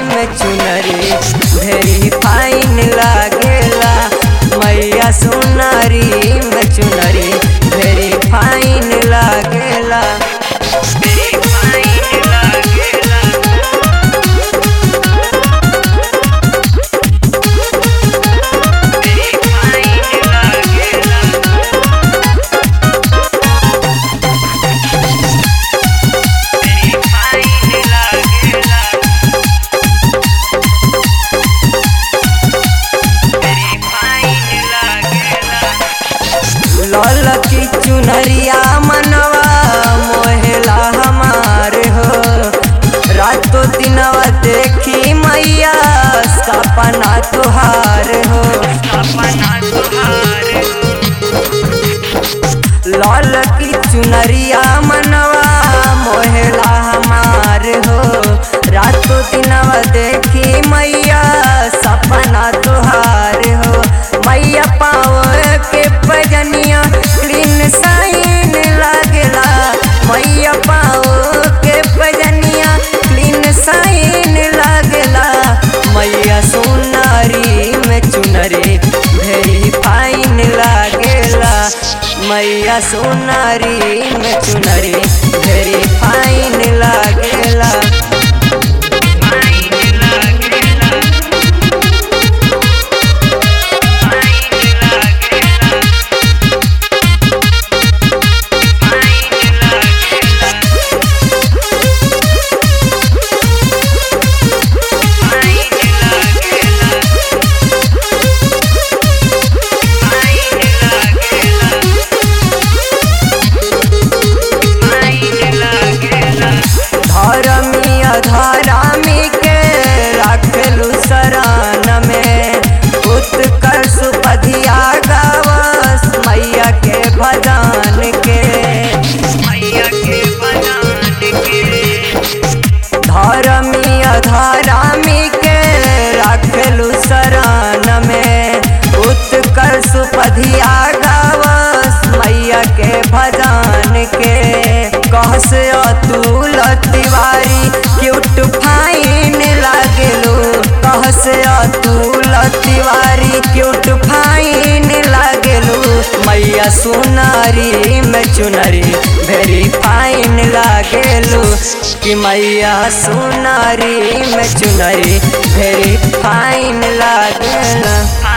में चुनरी भेरी फाइन लागेला मैया सुनारी में चुनरी भेरी फाइन लागेला भेरी फाइन लागेला भेरी फाइन लागेला भेरी फाइन लागेला भेरी फाइन लागेला लाल की चुनरिया मनवा मोहेला हमार हो रातों दिनवा देखी मैया सपना तुहार हो सपना तुहार लाल की चुनरिया मनवा मोहेला हमार हो रातों दिनवा देखी मैया सपना तुहार हो मैया पाओ के पजनिया क्लीन साइन लागेला मैया पाओ के पजनिया क्लीन साइन लागेला मैया सोनारी में चुनरी भेरी फाइन लागेला मैया सोनारी में चुनरी भेरी फाइन लागेला फाइन लागेला फाइन लागेला फाइन लागेला फाइन लागेला फाइन लागेला फाइन लागेला धर्मी अधरामी के रखलू शरण में उत्कर्ष पधिया गावस मैया के भजन के मैया के भजन के धर्मी अधरामी के रखलू शरण में उत्कर्ष पधिया गावस मैया के भजन के कहस अतुल तिवारी क्यूट फाइन लागेलू कहस अतुल तिवारी क्यूट फाइन लागेलू मैया सुनारी में चुनरी भेरी फाइन लागेलू कि मैया सुनारी में चुनरी भेरी फाइन लागेला